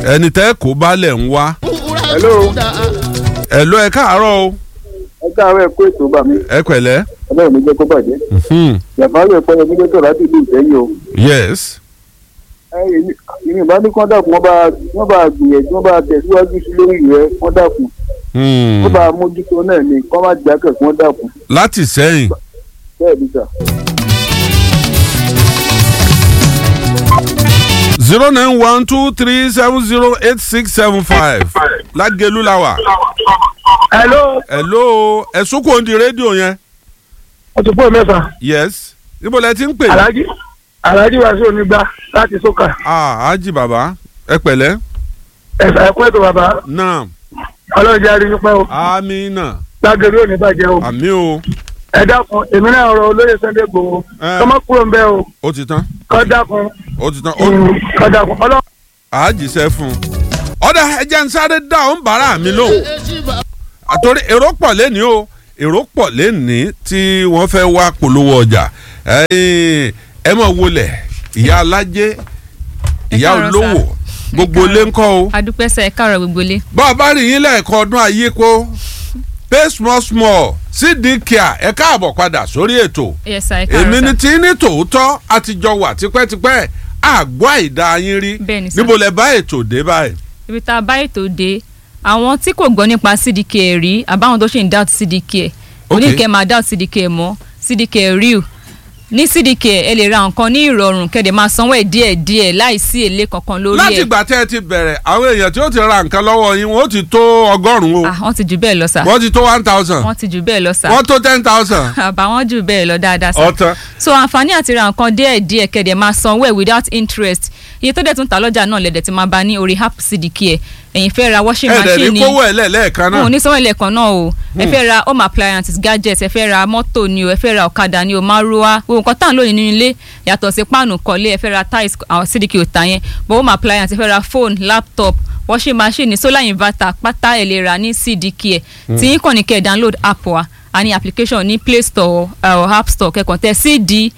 ẹni tẹ́ kó balẹ̀ ń wá. hello ẹ lọ ẹ káàárọ̀ o ẹ káàárọ̀ ẹ kó ètò bà mí ẹ pẹ̀lẹ́. ọlọ́run mi jẹ́ kó bàjẹ́ Hmm. yàtọ̀ ẹ̀pọ̀ yẹn gbígbé tó láti ìlú ìtẹ́yìn o yes. ẹ èmi èmi ìbá ní kán dàkún wọ́n bá wọ́n bá gbìyànjú wọ́n bá tẹ̀síwájú sí lórí rẹ̀ wọ́n dàkún Hmm. wọ́n bá mójútó náà ní kán má jákè kí wọ́n dàkún láti sẹ́yìn. bẹ́ẹ̀ ni sà. zero nine one two three seven zero eight six seven five lágẹ̀lú la wà. hello hello ẹ̀sùn kò ń di rédíò yẹn. ọtún fún mẹ́fà yes. ibo lẹ ti ń pè. alhaji alhaji wàásù onígbà láti sókà ah ají bàbá ẹ pẹ̀lẹ́. ẹ̀sà ẹ̀kọ́ ètò bàbá náà ọlọ́run jẹ́ aríyìn pẹ́ o amina lágẹ̀rẹ́ òní bàjẹ́ o àmì o ẹ dákun èmi náà rọ olóyè Sunday Igboho Eh. kọ́mọ́ kúrò ń bẹ́ o ó ti tán kọ́ dákun ó ti tán ó mm, kọ́ dákun ọlọ́run. àájíṣẹ́ fún un. ọ̀dà ẹ̀jẹ̀ ń sáré dá òun bàárà mi lóhùn. àtòrí èrò pọ̀ lẹ́ni o èrò pọ̀ lẹ́ni tí wọ́n fẹ́ wá polówó ọjà ẹ̀yin, ẹ mọ̀ wọlé ìyá alájẹ ìyá káàárọ̀ olówó sà. gbogbo Ẹ ilé ńkọ́ o. adúpẹ́ sẹ́ ẹ káàárọ̀ gbogbo ilé. bá a bá rí yín lẹ́ẹ̀kan ọdún ayé kó pay small small cd care ẹ káàbọ̀ padà sórí ètò yes sir ẹ èmi káàárọ̀ ni sà. tí ní tòótọ́ àtijọ́ wà tipẹ́tipẹ́ àgbọ̀ àìdá yín rí Bẹ́ẹ̀ ni sà. níbo lẹ bá ètò dé báyìí. ibi tá a bá ètò dé àwọn tí kò gbọ́ nípa cdk rí àbáwọn tó ṣì ń doubt cdk Ok. oníkẹ́ máa doubt cdk mọ́ cdk real ní cdk ẹ lè ra nǹkan ní ìrọ̀rùn kẹ́dẹ̀ máa sanwó ẹ̀ díẹ̀díẹ̀ láìsí èlé kankan lórí láti ẹ̀ ìgbà tẹ́ ẹ ti bẹ̀rẹ̀ àwọn èèyàn tí ó ti ra nǹkan lọ́wọ́ yín wọ́n ti tó ọgọ́rùn-ún ah wọ́n ti jù bẹ́ẹ̀ lọ sà o wọ́n ti tó one thousand wọ́n ti jù bẹ́ẹ̀ lọ sà wọ́n tó ten thousand àbáwọn jù bẹ́ẹ̀ lọ dáadáa sà ọ̀tán. so àǹfààní àti ra nǹkan díẹ̀ díẹ̀ kẹ̀dẹ̀ máa sanwó ẹ̀ without interest iye tó dẹ̀ tún ta lọ́jà náà lẹ̀dẹ̀ ti máa bá ní orí app cdk ẹ̀ ẹ̀yin fẹ́ ra washing ẹ̀ẹ́dẹ̀ machine ní ni kówó ẹ̀ lẹ́ẹ̀kan wọn ò náà ní sanwó ilẹ̀kùn náà o ẹ fẹ́ ra home appliances gadgets ẹ fẹ́ ra mọ́tò ni o ẹ fẹ́ ra ọ̀kadà ni o márúwá gbogbo nǹkan tá à ń lò nínú ilé yàtọ̀ sí páànù kọ́lé ẹ fẹ́ ra tiles àwọn cdk ò tà yẹn but home appliances ẹ fẹ́ ra phone laptop washing machine solar inverter pátá ẹ lè rà ní cdk ẹ tí yín kàn ní kẹ́ ẹ download app wa a ní application ní play store or app store kẹ́kàn tẹ cd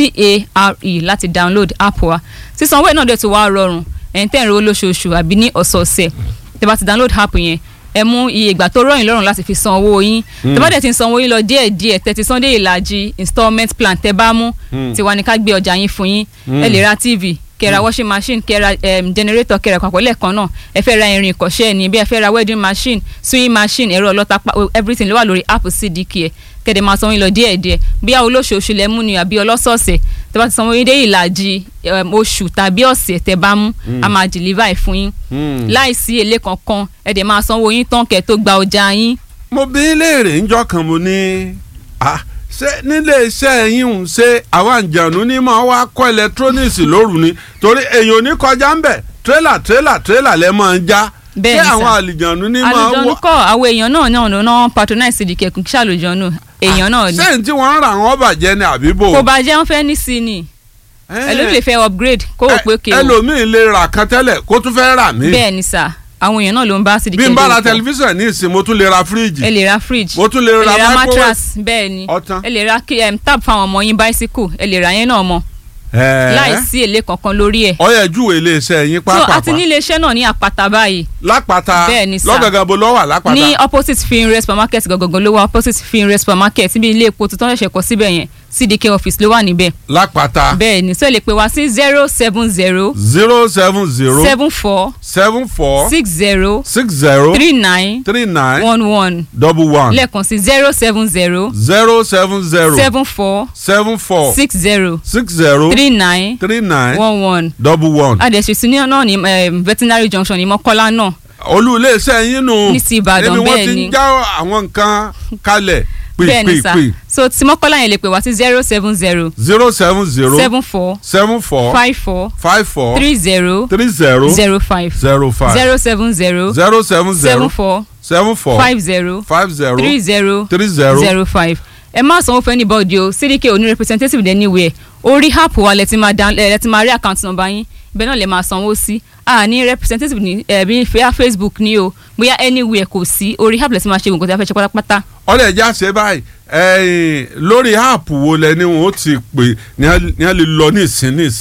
care láti download app wa sísanwó ẹ̀ náà dẹ̀ tó wá rọrùn ẹ̀ ń tẹ̀ ń ro lóṣooṣù àbí ní ọ̀sọ̀ọ̀sẹ̀ tẹ́ bá ti download app yẹn ẹ mú iye ìgbà tó rọyìn lọ́rùn láti fi san owó yín tẹ́ bá dẹ̀ ti ń san owó yín lọ díẹ̀ díẹ̀ tẹ́ ti san dé ìlàjì installment plan tẹ́ bá mú tiwa ni ká gbé ọjà yín fún yín ẹ lè ra tv kẹ́ra washing machine kẹ́ra um, generator kẹ́ra papọ̀ lẹ́ẹ̀kan náà ẹ fẹ́ ra irin ìkọ́ṣẹ́ ni bí ẹ fẹ́ ra wedding machine sewing machine ẹ̀rọ ọlọ́ta pa- everything ló wà lórí app cdk ẹ̀ kẹ́dẹ̀ máa sanwó yín lọ díẹ̀ díẹ̀ bí àwọn olóṣooṣù lẹ mú ni àbí ọlọ́sọ̀ọ̀sẹ̀ tẹ́ bá ti sanwó yín dé ìlàjì um, oṣù tàbí ọ̀sẹ̀ tẹ́ bá mú a máa deliver ẹ̀ fún yín láìsí èlé kankan ẹ dẹ̀ máa sanwó yín tán kẹ́ tó gba ọjà yín mo bí léèrè ńjọ́ kan mo ní ah, ṣé nílé iṣẹ́ yín ń ṣe àwọn àǹjànú ní máa wá kọ́ electronics lóru ni torí èèyàn ò ní kọjá ń bẹ̀ tírélà tírélà tírélà lẹ́ máa ń já Bẹ́ẹ̀ ṣé ni sà. àwọn àlìjànú ní máa àlùjọ́nù wọ kọ́ àwọn èèyàn náà náà ló náà patronize cdk kò kí ṣàlùjọ́nù èèyàn náà ni sẹ́yìn tí wọ́n ń ra àwọn bàjẹ́ ni àbíbò kò bá jẹ́ wọ́n fẹ́ ní sí ni ẹlòmíì lè fẹ́ upgrade kó o pé kéwò ẹlòmíì lè rà kan tẹ́lẹ̀ kó tún fẹ́ rà mí bẹ́ẹ̀ ni sà àwọn èèyàn náà ló ń bá cdk bí n bá ra lò pọ̀. tẹlifíṣàn ní ìsìn mo tún lè ra fíríjì ẹ lè ra fridge mo tún lè ẹ ra lè ra microwave. mattress bẹ́ẹ̀ ni Ọ̀tán. ẹ lè ra kí- em, tab fáwọn ọmọ yín bicycle ẹ lè ra yẹn náà mọ́ Ẹ̀ẹ́. láìsí èlé kankan lórí ẹ̀ ọyẹ júwe iléeṣẹ́ yín so àti pápápá ní iléeṣẹ́ náà ní àpáta báyìí lápáta Bẹ́ẹ̀ ni sà. lọ́gàgà bo lọ́wọ́ lápáta ní opposite finre supermarket gangan ló wà opposite finre supermarket níbi ilé epo tuntun ṣẹ̀ṣẹ̀ kọ́ síbẹ̀ yẹn cdk office ló wà níbẹ̀ lápáta bẹ́ẹ̀ ni so ẹ lè pè wá sí zero seven zero zero seven zero seven four seven four six zero six zero three nine three nine one one double one lẹ́ẹ̀kan sí zero seven zero zero seven zero seven four seven four six zero six zero three nine three nine one one double one. adẹ̀sí ní náà ní em, veterinary junction ní mọ́kọ́lá náà olú iléeṣẹ́ yín nù Ní ti Ìbàdàn, níbi wọ́n bẹ́ẹ̀ ti ni. ń já àwọn nǹkan kalẹ̀ bẹ́ẹ̀ ni sà pìpìpì so tí mọ́kọ́lá yẹn lè pè wá sí zero seven zero zero seven zero seven four seven four five four five four three zero three zero zero five zero five zero seven zero zero seven seven zero four seven four five zero five zero three zero three zero zero five ẹ má sanwó fún anybody o cdk ò ní representative anywhere orí app wa lẹ ti máa down lẹ ti máa rí account number yín ibẹ̀ náà lè máa sanwó sí a ní representative ní ẹbí fẹ́yà facebook ní o bóyá anywhere kò sí orí app lẹ ti máa ṣe nǹkan tí a fẹ́ ṣe pátápátá ọ̀rẹ́ ẹ̀já ṣe báyìí ẹ̀yìn lórí áàpù wo lẹ ni wọn ó ti pè ní a ní a lè lọ ní ìsìn ní ìsìn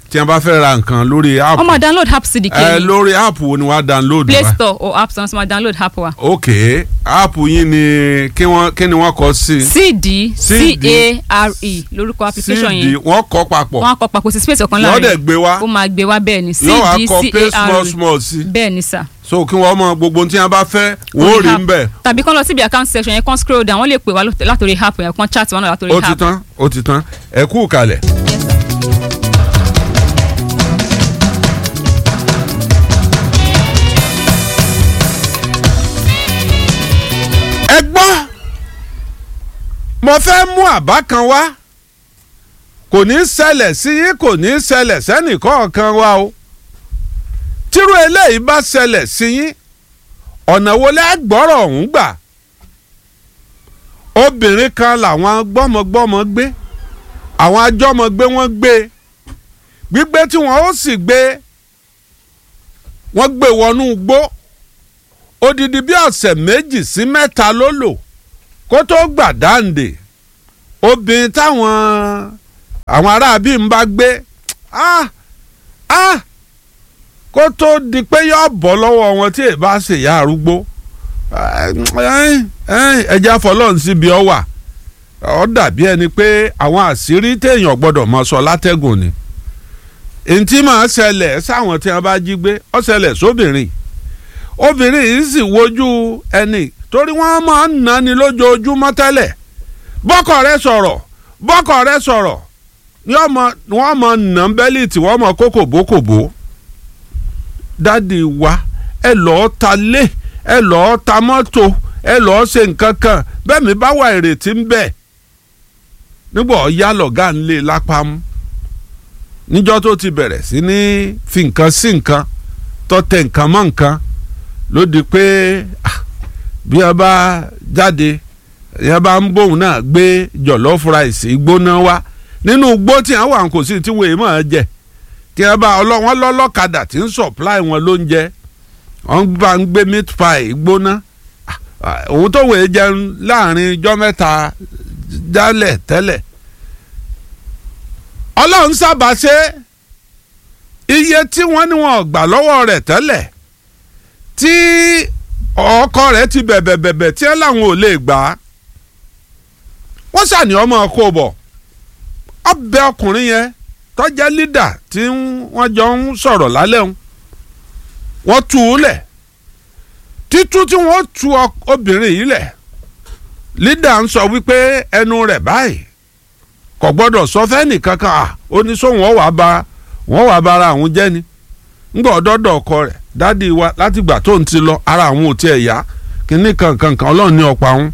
tí wọ́n bá fẹ́ ra nǹkan lórí app wọ́n máa download app cdk ẹ ni lórí app wo ni wọ́n á download play wa store or app store wọ́n máa download app wa ok app yín ni kí wọ́n kí ni wọ́n kọ sí cd CD. c-a-r-e lórúkọ application cd yẹn wọ́n kọ papọ̀ wọ́n á kọ papọ̀ sí space ọ̀kan yóò dẹ̀ láàrin gbé wá ó máa gbé wá bẹ́ẹ̀ ni yóò wá kọ pay small cd-c-a-r-e small sí bẹ́ẹ̀ ni sà. so kí wọ́n mọ gbogbo ohun tí wọ́n bá fẹ́ wọ́n ò rí ń bẹ̀ tàbí kán lọ síbi account section yẹn kán scroll down wọ́n lè pè wá lót- látòrí app yẹn kán chat wọn náà látòrí ó ti app. tán ó ti tán ẹ kú kalẹ̀. Yes, sir. ẹ gbọ́ mo fẹ́ mú àbá kan wá kò ní í ṣẹlẹ̀ sí yín kò ní í ṣẹlẹ̀ sẹ́nìkọ̀ọ̀kan wa o tírú eléyìí bá ṣẹlẹ̀ sí yín ọ̀nà wo lẹ́ gbọ́rọ̀ ọ̀hún gbà obìnrin kan làwọn gbọ́mọgbọ́mọ gbé àwọn ajọ́mọgbé wọ́n gbé gbígbé tí wọ́n ó sì gbé wọ́n gbé wọnú igbó odidi bí ọ̀sẹ̀ méjì sí mẹ́ta ló lò kó tó gbà dáǹdè obìnrin táwọn àwọn aráabí ń bá gbé ah ah kó tó di pé yóò bọ́ lọ́wọ́ wọn tí èèbá ṣe ìyá arúgbó ẹja fọlọ́run síbi ọ wà ọ dàbí ẹni pé àwọn àṣírí téèyàn gbọ́dọ̀ mọ sọ látẹ́gùn ni ntí máa ṣẹlẹ̀ sáwọn tí wọ́n bá jí gbé ó ṣẹlẹ̀ sóbìnrin obìnrin yìí sì wojú ẹni torí wọ́n máa ń nani lójoojúmọ́ tẹ́lẹ̀ bọ́kọ rẹ sọ̀rọ̀ bọ́kọ rẹ sọ̀rọ̀ ni wọ́n mọ nà ń bẹ́lí tí wọ́n mọ kókòbókòbó dádì wa ẹ lọ́ọ́ ta lé ẹ lọ́ọ́ ta mọ́tò ẹ lọ́ọ́ ṣe nǹkan kan bẹ́ẹ̀ mi bá wà ìrètí ń bẹ nígbà ọ̀ya lọ̀gá ń lé lápá mú níjọ́ tó ti bẹ̀rẹ̀ sí ní fi nǹkan sí nǹkan tọ́tẹ̀ nǹkan mọ́ nǹkan ló di pé bí a bá jáde yẹn bá ń bóun náà gbé jọ̀lọ́fù ráìsì gbóná wá nínú igbó tí wọ́n wà kò sí tí wọ́n èèmọ̀ ẹ jẹ tí wọ́n bá wọ́n lọ́lọ́kadà tí ń supply wọn lóúnjẹ wọ́n bá ń gbé meat pie gbóná òun tó wèé jẹun láàrin ijọ́ mẹ́ta jálẹ̀ tẹ́lẹ̀ ọlọ́run sábà ṣe iye tí wọ́n ní wọn gbà lọ́wọ́ rẹ̀ tẹ́lẹ̀ tí ọkọ rẹ̀ ti bẹ̀bẹ̀ bẹ̀bẹ̀ tí ẹ láwọn ò lè gbà á wọ́n ṣàní ọmọ kó bọ̀ ọbẹ̀ ọkùnrin yẹn tó jẹ́ lídà tí wọ́n jọ ń sọ̀rọ̀ lálẹ́ òun wọ́n tú u lẹ̀ títú tí wọ́n tú obìnrin yìí lẹ̀ lídà ń sọ wípé ẹnu rẹ̀ báyìí kò gbọ́dọ̀ sọ fẹ́ni kankan à ó ní sóhun ọ̀ wá ba wọ́n wá bara àwọn jẹ́ ni ńgbà ọ̀dọ́dọ̀ ọkọ rẹ̀ dádì wa látìgbà tó ń ti lọ ara àwọn ò tiẹ̀ yá kínní kankan kan ọlọ́run ní ọ̀pá wọn.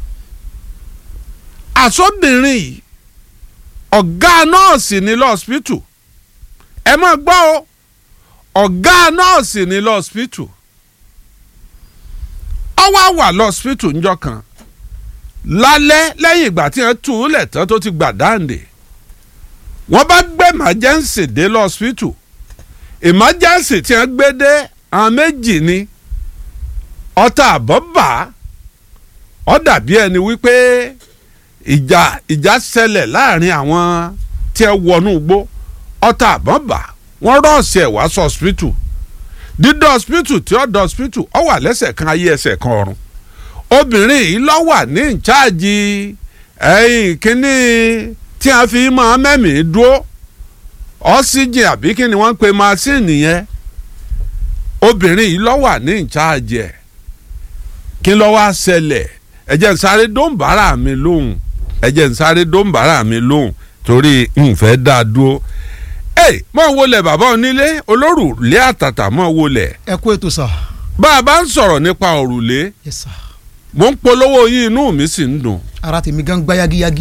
àsọ̀bìnrin yìí ọ̀gá nọ́ọ̀sì ní lọ́ọ̀sìpìtù ẹ máa gbọ́ o ọ̀gá nọ́ọ̀sì ní lọ́ọ̀sìpìtù ó wá wà lọ́ọ̀sìpìtù ńjọ́ kan lálẹ́ lẹ́yìn ìgbà tí wọ́n tú u lẹ̀ tán tó ti gbà dáǹdè wọ́n bá gbé emergency dé lọ́ọ̀sìpìtù emergency tí wọ́n gbé dé àwọn méjì ni ọta àbọ̀bà ó dàbí ẹni wípé ìjà ìjà ṣẹlẹ̀ láàrin àwọn tí ẹ wọnú igbó ọta àbọ̀bà wọ́n rọ́ọ̀sì ẹ̀ wá sọ hospital dídọ̀ hospital tí ó dọ̀ hospital ó wà lẹ́sẹ̀ kan ayé ẹsẹ̀ kan ọ̀run obìnrin yìí ló wà ní ìcháàjì ẹ̀yìn kínní tí a fi máa mẹ́mìí dúró ọ́síjìn àbí kí ni wọ́n ń pe masíìnì yẹn obìnrin yìí ló wà ní ìcháàjì ẹ̀ kí ló wá ṣẹlẹ̀ ẹ̀jẹ̀ ń sáré dóńbàrà mi lóhùn ẹ̀jẹ̀ ń sáré dóńbàrà mi lóhùn torí nfẹ́ dá a dúró ẹ mọ̀ wọlé bàbá onílé olórùlé àtàtà mọ̀ wọlé ẹ kú ètò sà. bá a bá ń sọ̀rọ̀ nípa òrùlé yes sà. mo ń polówó yín inú mi sì ń dùn ara tèmi gan gbá yagiyagi.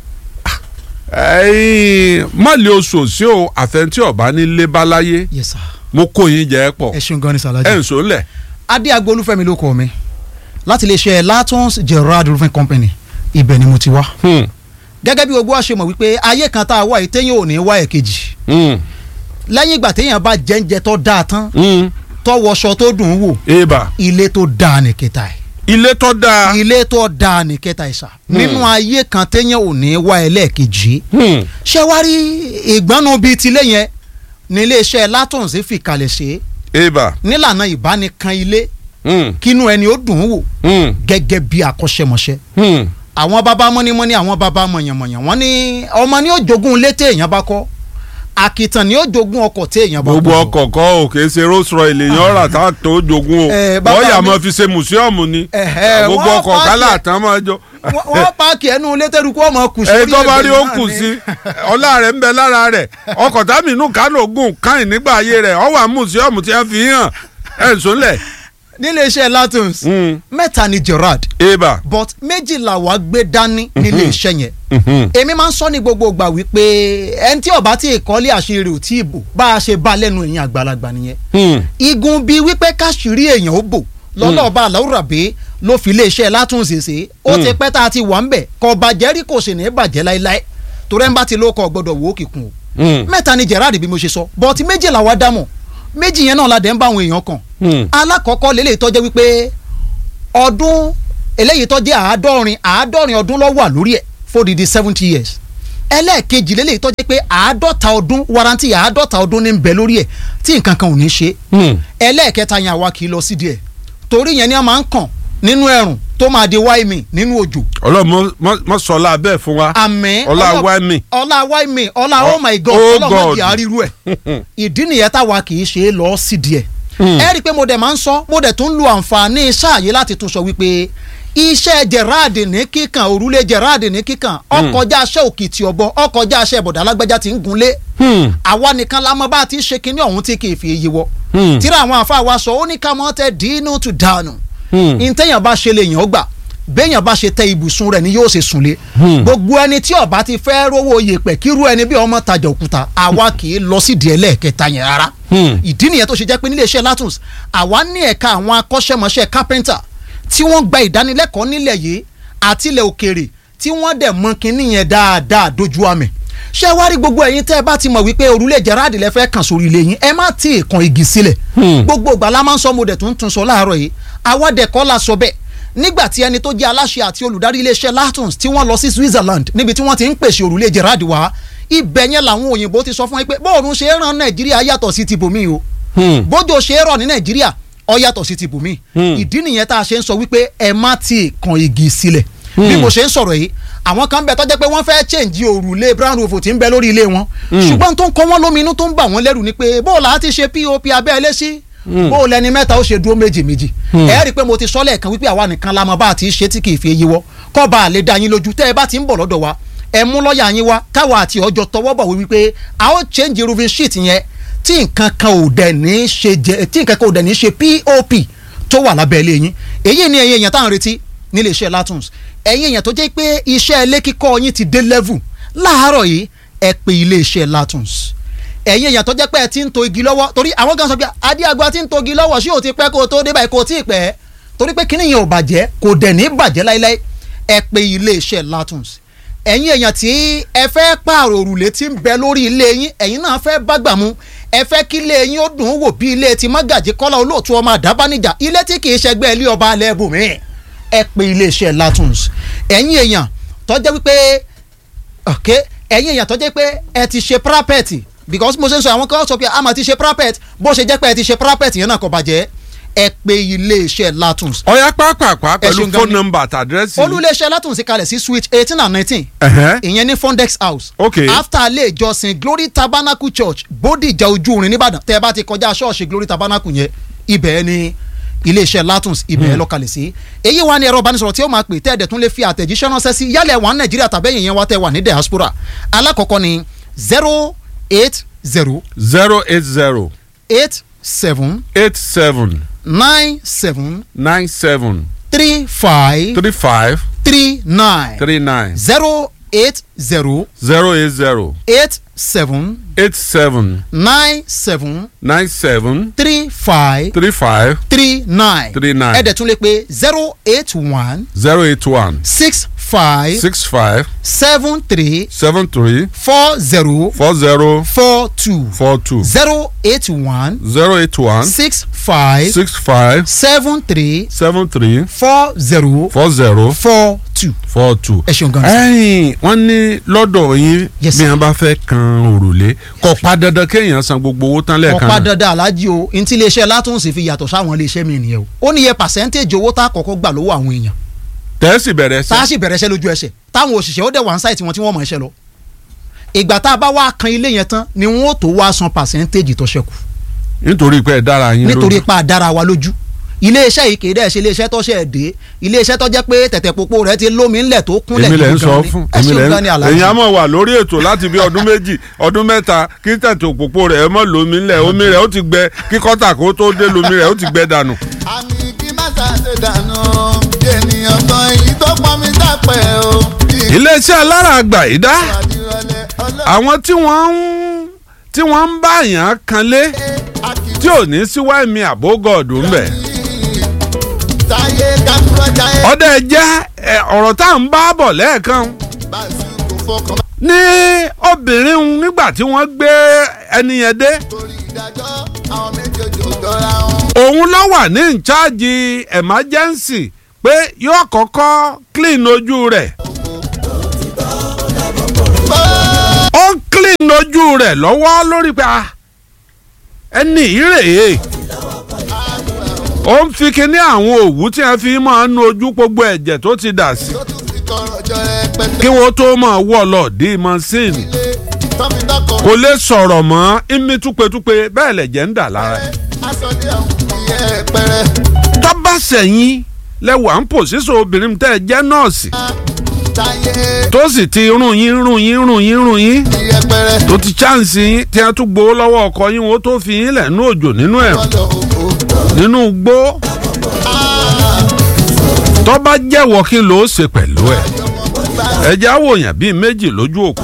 ẹ̀yin mọ̀lẹ́ oṣù sí o àfẹntí ọ̀bá nílé báláyé yes sà. mo kó yín jẹ́ pọ̀ ẹ ṣeun gan ni ẹ̀ sàlájì. ń sọ ńlẹ̀ adé agbolúfẹ́mi ló kọ mi láti iléeṣẹ́ latons gerard roofing company ibẹ̀ ni mo ti wá. Hmm, gẹ́gẹ́ bí gbogbo wa ṣe mọ̀ wípé ayé kan tá a wá yìí téèyàn ò ní wá ẹ̀ kejì hmm, lẹ́yìn ìgbà téèyàn bá jẹ́ńjẹ tó dáa tán hmm. tó wọṣọ tó dùn ún wò eba ilé tó dáa ní kẹta ẹ̀ ilé tó dáa ilé tó dáa ní kẹta ẹ̀ sà nínú ayé kan téèyàn ò ní wá ẹ̀ lẹ́ẹ̀kejì Hmm, ṣé wá rí ìgbọ́nú bíi tilé yẹn ní iléeṣẹ́ latons fi kalẹ̀ ṣe eba nílànà ìbánikan ilé hmm, kínú ẹni ó dùn ún wò hmm, gẹ́gẹ́ bí akọ́ṣẹ́mọṣẹ́ hmm. àwọn bàbá mọ́nímọ́ní àwọn bàbá mọ̀yànmọ̀yàn wọ́n ní ọmọ ni ó jogún ilé téèyàn bá kọ́ àkìtàn ni ó jogún ọkọ̀ téèyàn bá gbogbo kọ́ ọkọ̀ kọ́ ò kì í ṣe Rolls Royce lèèyàn rà tá a tó jogún o Eh, bàbá wọ́n yà mi- máa fi ṣe mùsíọ̀mù ni Ẹ̀hẹ́, gbogbo wọ́n ọkọ̀ pààkì kálá ẹ̀. àtàn máa jọ. Wọ́n- wọ́n páàkì ẹnu ilé tẹ́rù kó ọmọ kù ẹni sórí tó bá rí ó náà kù ni. sí ọlá rẹ̀ ń bẹ lára rẹ̀ ọkọ̀ támínú kánò gùn káyìn nígbà ayé rẹ̀ ọ wà mùsíọ̀mù tí wọ́n fi hàn ẹ̀ ń sólẹ̀. nílé iṣẹ́ latons mẹ́ta ni Gerard eba. but méjìlá wa gbé dání nílé iṣẹ́ yẹn Mhm. èmi máa ń sọ ní gbogbo ìgbà wípé ẹni tí ọba tí ìkọ́lé àṣírí ò tí ì bò bá a ṣe bá lẹ́nu èèyàn àgbàlagbà nìyẹn Hmm. igun bíi wípé káṣírí èèyàn ó bò lọ́lọ́ọ̀bá àláwùràbí ló fi iléeṣẹ́ látúnṣeṣe ó ti pẹ́ tá a ti wà ń bẹ̀ kọ́ bàjẹ́ rí kò sì ní bàjẹ́ láéláé torí ẹ̀ ń bá ti lóko gbọ́dọ̀ wò ó kíkun o Hmm. mẹ́ta ni Gerard bí mo ṣe sọ bọ́ọ̀tì méjìlá wa dámọ̀ méjì yẹn náà la dẹ̀ ń bá àwọn èèyàn kàn Hmm. alákọ̀ọ́kọ́ lélẹ́yìí tó jẹ́ wípé ọdún eléyìí tó jẹ́ àádọ́rin àádọ́rin ọdún ló wà lórí ẹ̀ fódìdí seventy years ẹlẹ́ẹ̀kejì lélẹ́yìí tó jẹ́ pé àádọ́ta ọdún warranty àádọ́ta ọdún ní ń bẹ lórí ẹ̀ tí nǹkan kan ò ní ṣe Hmm. ẹlẹ́ẹ̀kẹta yẹn àwa kì í lọ sídìí ẹ̀ torí yẹn ni a máa ń kàn nínú ẹ̀rùn tó máa di wáìmì nínú òjò ọlọ́run mọ- mọ sọlá bẹ́ẹ̀ fún wa àmín ọlá ọlọ́- wáìmì. ọlá wáìmì ọlá oh my god Oh ọlọ́mọdé God. àríru ẹ̀ ìdí nìyẹn táwa kì í ṣe é lọ sídìí ẹ̀ ẹ rí i pé mo dẹ̀ máa ń sọ mo dẹ̀ tún lu àǹfààní sáàyè láti tún sọ wípé iṣẹ́ Gerard ní kíkàn òrùlé Gerard ní kíkàn ọkọjá aṣẹ́ òkìtì ọ̀bọ ọkọjá aṣẹ́ bọ̀dà alágbájá ti ń gunlé Hmm. àwa nìkan la mọ bá a ti ṣe kinní ọ̀hún tí kì í fi iye wọ Hmm. tíra àwọn àfa wa sọ ó ní ká mọ́ tẹ dínú tù dànù Hmm. ntẹ́yàn bá ṣe lè yàn ó gbà béèyàn bá ṣe tẹ ibùsùn rẹ̀ ni yóò ṣe sùn lé gbogbo ẹni tí ọba ti fẹ́ rówó yèpẹ̀ kírú ẹni bí ọmọ tajà òkúta àwa kì í lọ sídìí ẹlẹ́ẹ̀kẹta yẹn rárá Hmm. ìdí nìyẹn tó ṣe jẹ́ pé nílé iṣẹ́ Latons àwa ní ẹ̀ka àwọn akọ́ṣẹ́mọṣẹ́ carpenter tí wọ́n gba ìdánilẹ́kọ̀ọ́ nílẹ̀ yìí àti ilẹ̀ òkèèrè tí wọ́n dẹ̀ mọ kinní yẹn dáadáa dojú àmì ṣé wá rí gbogbo ẹ̀yin tẹ́ ẹ bá ti mọ̀ wípé òrùlé Gerard lẹ fẹ́ kàn sórí ilé yín ẹ má tí ì kan igi sílẹ̀ Hmm. gbogbo ìgbà la máa ń sọ mo dẹ̀ tún tún sọ láàárọ̀ yìí àwa dẹ̀ kọ́ la sọ bẹ́ẹ̀ nígbà tí ẹni tó jẹ́ aláṣẹ àti olùdarí iléeṣẹ́ Latons tí wọ́n lọ sí Switzerland níbi tí wọ́n ti ń pèsè òrùlé Gerard wá ibẹ̀ yẹn làwọn òyìnbó ti sọ fún wọn pé bóòrùn ṣe é ràn Nàìjíríà yàtọ̀ sí ti bòmí o Hmm. bójú ṣe é rọ̀ ní nàìjíríà ó yàtọ̀ sí ti bùnmí Hmm. ìdí nìyẹn tá a ṣe ń sọ wípé ẹ má ti kan igi sílẹ̀ bí mo ṣe ń sọ̀rọ̀ yìí àwọn kan bẹ tó jẹ́ pé wọ́n fẹ́ change òrùlé brown roof tí ń bẹ lórí ilé wọn ṣùgbọ́n tó ń kọ́ wọ́n lóminú tó ń bà wọ́n lẹ́rù ni pé bó o là á ti ṣe pop abẹ́lé sí bó o lẹni mẹ́ta ó ṣe dúró méjì méjì ẹ rí i pé mo ti sọ lẹ́ẹ̀kan wípé àwa nìkan la mọ̀ bá a ti ṣe tí kì í fi yíwọ́ kọ́ bá a lè dá yín lójú tẹ́ ẹ bá ti ń bọ̀ lọ́dọ̀ wa ẹ mú lọ́ọ̀yà yín wá káwa àti ọjọ́ tọwọ́ bọ̀ wípé a ó change roofing sheet yẹn tí nǹkan kan ò dẹ̀ ní ṣe jẹ tí nǹkan kan ò dẹ̀ ní ṣe pop tó wà lábẹ́ ilé yín èyí ni ẹ̀yin èèyàn tá à ń retí nílé iṣẹ́ Latons ẹ̀yin èèyàn tó jẹ́ pé iṣẹ́ ilé kíkọ́ yín ti dé level láàárọ̀ yìí ẹ pè ilé iṣẹ́ Latons ẹ̀yin èèyàn tó jẹ́ pé ẹ ti ń to igi lọ́wọ́ torí àwọn kan sọ pé adíàgbà ti ń to igi lọ́wọ́ ṣé ò ti pẹ́ kó o tó dé báyìí kó o tí ì pẹ́ torí pé kíní yẹn ò bàjẹ́ kò dẹ̀ ní bàjẹ́ láíláí ẹ pè ilé iṣẹ́ Latons ẹ̀yin èèyàn tí ẹ fẹ́ pààrọ̀ òrùlé tí ń bẹ lórí ilé yín ẹ̀yin náà fẹ́ bágbà mu ẹ fẹ́ kí ilé yín ó dùn ún wò bí ilé ti mágàjì kọ́lá olóòtú ọmọ àdábánijà ilé tí kì í ṣẹgbẹ́ ilé ọba alẹ́ bùnmí ẹ pè ilé iṣẹ́ Latons ẹ̀yin èèyàn tó jẹ́ wípé ok ẹ̀yin èèyàn tó jẹ́ pé ẹ ti ṣe parapet because mo ṣe ń sọ àwọn kan sọ pé a máa ti ṣe parapet bó ṣe jẹ́ pé ẹ ti ṣe parapet yẹn náà kò bàjẹ́ ẹ pè iléeṣẹ́ Latons ọ̀yá pápápá pẹ̀lú ṣeun gan phone ni. number àti àdírẹ́sì. olúléeṣẹ́ Latons kalẹ̀ sí switch eighteen and nineteen Ẹ̀hẹ́. ìyẹn ní Fondex House Okay. after ilé ìjọsìn Glory Tabernacle Church Bódìjà ojú irin nìbàdàn tẹ́ ẹ bá ti kọjá ṣọ́ọ̀ṣì Glory Tabernacle yẹn ibẹ̀ ni iléeṣẹ́ Latons ibẹ̀ ló kalẹ̀ sí èyí wà ní ẹ̀rọ ìbánisọ̀rọ̀ tí ó máa pè tẹ́ ẹ̀dẹ̀ tún lè fi àtẹ̀jíṣẹ́ ránṣẹ́ sí yálẹ̀ wà ní Nàìjíríà tàbẹ́yìn yẹn wá tẹ́ wà ní diaspora alákọ̀ọ́kọ́ ni zero eight zero zero eight zero eight seven eight seven nine seven nine seven three five three five three nine three nine zero eight zero zero eight zero eight seven eight seven nine seven nine seven three five three five three nine Three nine. ẹ̀dẹ̀ tún lè pe zero eight one zero eight one six five six five seven three seven three four zero four zero four two four two zero eight one zero eight one six five six five seven three seven three four zero four zero four two. four two. ẹ ṣeun gan ni. ẹ̀yin wọ́n ní lọ́dọ̀ yín Yes, bí sir. wọ́n bá fẹ́ kan òrùlé kò pa dandan kéèyàn san gbogbo owó tán lẹ́ẹ̀kan ọ̀pá náà. dandan alájí o ntí iléeṣẹ́ látúnṣe fi yàtọ̀ sáwọn iléeṣẹ́ mi nìyẹn o ó níye pàṣẹ́ntéèjì owó tá a kọ́kọ́ gbà lọ́wọ́ àwọn èèyàn tẹ́sí bẹ̀rẹ̀ tá a sí. sì bẹ̀rẹ̀ iṣẹ́ lójú ẹsẹ̀ táwọn òṣìṣẹ́ ó dẹ̀ wá ń sáìtì wọn tí wọ́n mọ̀ iṣẹ́ lọ ìgbà tá a bá wá kan ilé yẹn tán ni wọ́n ó tó wá san pàṣẹ́ntéèjì tó ṣẹ́kù nítorí pé ẹ dára yín nítorí lójú. pa àdára wa lójú iléeṣẹ́ yìí kìí dẹ̀ ṣe iléeṣẹ́ tó ṣe dé iléeṣẹ́ tó jẹ́ pé tẹ̀tẹ̀ popo rẹ̀ ti lómi ńlẹ̀ tó kúnlẹ̀ èmi lẹ ń gidi sọ gan ni. fún ẹ èmi lẹ ṣeun gan ni ń alájí. èyàn á mọ̀ wà lórí ètò láti bí ọdún méjì ọdún mẹ́ta kí tẹ̀tẹ̀ òpópó rẹ̀ ẹ mọ̀ lómi ńlẹ̀ omi rẹ̀ ó ti gbẹ kí kọ́tà kó tó dé lómi rẹ̀ ó ti gbẹ dànù. àmì kí má ṣàṣe dànù ènìyàn kan èyí tó pọn mi dápẹ́ o. iléeṣẹ́ alára àgbà yìí dá ìrọ̀lẹ́ ọlọ́run àwọn tí wọ́n ń tí wọ́n ń bá yàn kan lé tí ò ní sí wáìmí àbógọ́ọ̀dù ń bẹ̀. táyé káfúrọ́ jáyé ọdẹ jẹ́ ẹ, ọ̀rọ̀ tá à ń bá bọ̀ lẹ́ẹ̀kan báṣu kò fọkàn ní obìnrin un nígbà tí wọ́n gbé ẹni yẹn dé torí ìdájọ́ àwọn méjèèjì ò jọra wọn. òun ló wà ní ìcháàjì emergency pé yóò kọ́kọ́ clean ojú rẹ̀ ó ń clean ojú rẹ̀ lọ́wọ́ lórí pé ah, ẹni ìrèé ó ń fi kinní àwọn òwú tí wọ́n fi máa ń nu ojú gbogbo ẹ̀jẹ̀ tó ti dà sí tó tún fi tọrọ jọ rẹpẹtẹ kí wọ́n tó máa wọ̀ lọ dé mọ́sìnì ilé tọ́mi dọ́kọ̀ kò lè sọ̀rọ̀ mọ́ imi túpetúpe bẹ́ẹ̀ lẹ̀jẹ̀ ń dà lára ẹ̀. aṣọ́lé àwọn ìyẹ́ pẹ́rẹ́ tọ́ba sẹ̀yìn lẹ́wà ń pò sísọ obìnrin tẹ́ ẹ jẹ́ nọ́ọ̀sì táyé tó sì ti rún yín rún yín rún yín rún yín ìyẹ́ pẹ́rẹ́ tó ti chánsì yín tí a tún gbowó lọ́wọ́ ọkọ yín wọ́n tó fi yín lẹ̀ nú òjò nínú ẹ̀ kọ́lọ̀ òkú. nínú gbó tọ́ba jẹ́wọ́ kí ló ṣe pẹ̀lú ẹ̀ ẹ̀jẹ̀ àwòyàn bíi méjì lójú òkú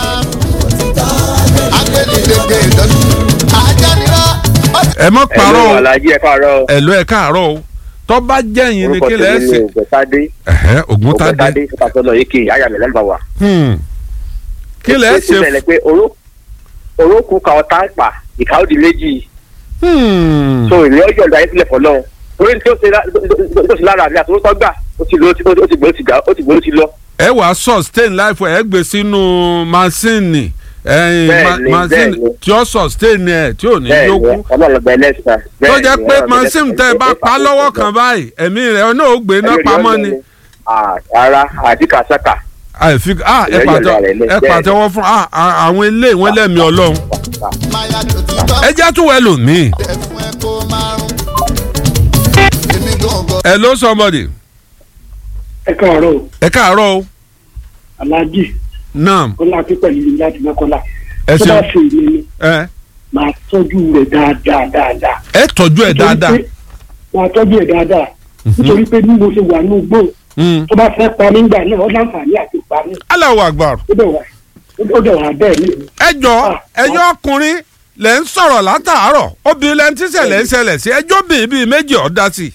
agbẹ́nidẹ́gbẹ́ ìdọ́jú ajánirọ́ ẹ mọ́ parọ́ Hello, o Alhaji ẹ káàárọ̀ o. ẹ̀lú ẹ̀ káàárọ̀ o tọ́ba jẹ́yìn ni orúkọ kí lẹ́ẹ̀ tèmi ni ṣe ògbẹ́tádé ẹ̀hẹ́ ògúntàdé ògbẹ́tádé sọ́kàtọ́lọ̀ yìí kì í àyà mi lẹ́nu bá wà. Hmm. kí lẹ́ẹ̀ ó ti ṣe ṣẹlẹ̀ pé oró- orókùn ka ọ̀tá pa ìka ó di méjì Hmm. so ìrìn ọjọ́ ìgbà yẹn sílẹ̀ fọlọ́ orí tí ó ṣe lá- tó ṣe lára mi àti orúkọ gbà ó ti lọ ó ti gbó ó ti gbó ó ti gbó ó ti lọ. ẹ wàá sustain life ẹ gbé sínú masini ẹyin Bẹ́ẹ̀ni, masini bẹ́ẹ̀ni. tí ó sustain ẹ tí ò ní bẹ́ẹ̀ ni yókù ọlọ́ọ̀lọ́gbà ẹlẹ́sìn. tó jẹ́ pé masini tẹ́ ẹ bá pa lọ́wọ́ kan báyìí ẹ̀mí rẹ̀ náà ó gbé iná pamọ́ ni ara àdìkà sáka. àìfi ah ẹ Ìrẹ́jọ̀ pàtẹ rẹ̀ lẹ́- ẹ pàtẹ́wọ́ fún ah ah, àwọn ilé ìwọ́n lẹ́mìí ọlọ́run máyà tó ti tọ́ ẹ jẹ́ tún wẹ̀ lòmíì ẹ̀ fún ẹ kó márùn. èmi gangan ẹ ló somebody ẹ káàárọ̀ o, ẹ káàárọ̀ o aláàjì naam ọlá pípẹ́ yìí láti mọ́kànlá ẹ tó bá ṣeun ṣe ìlú ni ẹ máa tọ́jú rẹ̀ dáadáa dáadáa. ẹ tọ́jú ẹ dáadáa Nítorí pé- máa tọ́jú ẹ̀ dáadáa nítorí pé bí mo ṣe wà ní ugbó Hmm. tó bá fẹ́ pa nígbà náà ó láǹfààní àti pa mí Allahu Akbar ó dẹ̀ wà ó dẹ̀ wà bẹ́ẹ̀ ni. ẹ jọ Ah, ẹyọ ọkùnrin lẹ ń sọ̀rọ̀ látàárọ̀ obìnrin lẹ ń tíṣẹ̀lẹ̀ ń ṣẹlẹ̀ sí ẹjọ́ bíi bíi méjì ọ̀dá sí i.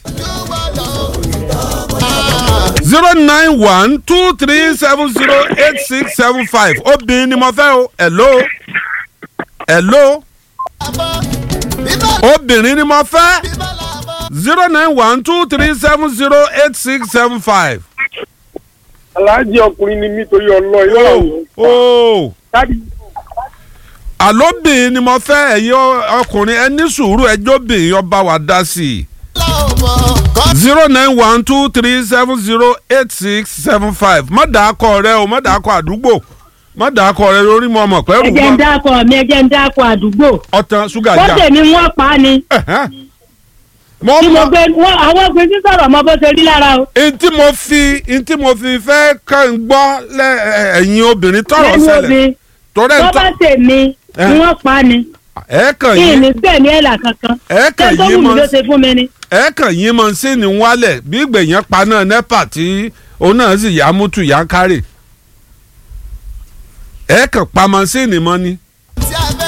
zero nine one two three seven zero eight six seven five obìnrin ni mo fẹ́ o hello hello obìnrin ni mo fẹ́ zero nine one two three seven zero eight six seven five. aláàjì ọkùnrin ni mí torí ọlọ ilé o o dáàdi àlóbìnrin ni mo fẹ́ ẹ̀yin ọkùnrin ẹ ní sùúrù ẹjọ́ bìnrin ọba wa dá sí i. zero nine one two three seven zero eight six seven five má dàá kọ rẹ o má dàá kọ àdúgbò má dàá kọ rẹ lórí mọ ọmọ pẹ́rù ẹjẹ ń wọn dákọ mi ẹjẹ ń dákọ àdúgbò ọtàn ṣúgà ó jà tèmi wọn pa á ni Ẹ̀hẹ́n. mo tí mo mọ gbé wọn àwọn òpin sí sọ̀rọ̀ mọ bó ṣe rí lára o ntí mo fi ntí mo fi fẹ́ kàn ń gbọ́ lẹ ẹ̀yin obìnrin tọrọ lẹ́nu ṣẹlẹ̀ obì tọrẹ tó ń tọ bá tèmi Eh. ni wọ́n pa á ni ẹ kàn kí yín ni gbẹ̀mí ẹ̀là kankan ẹ kàn ṣé tó yín wù mí mọ ló ṣe fún mi ni. ẹ kàn yín mọ sí ni wálẹ̀ bí gbèyàn paná nepa tí òun náà sì yá mútu yá kárì ẹ kàn pa mọ́sínì mọ́ ni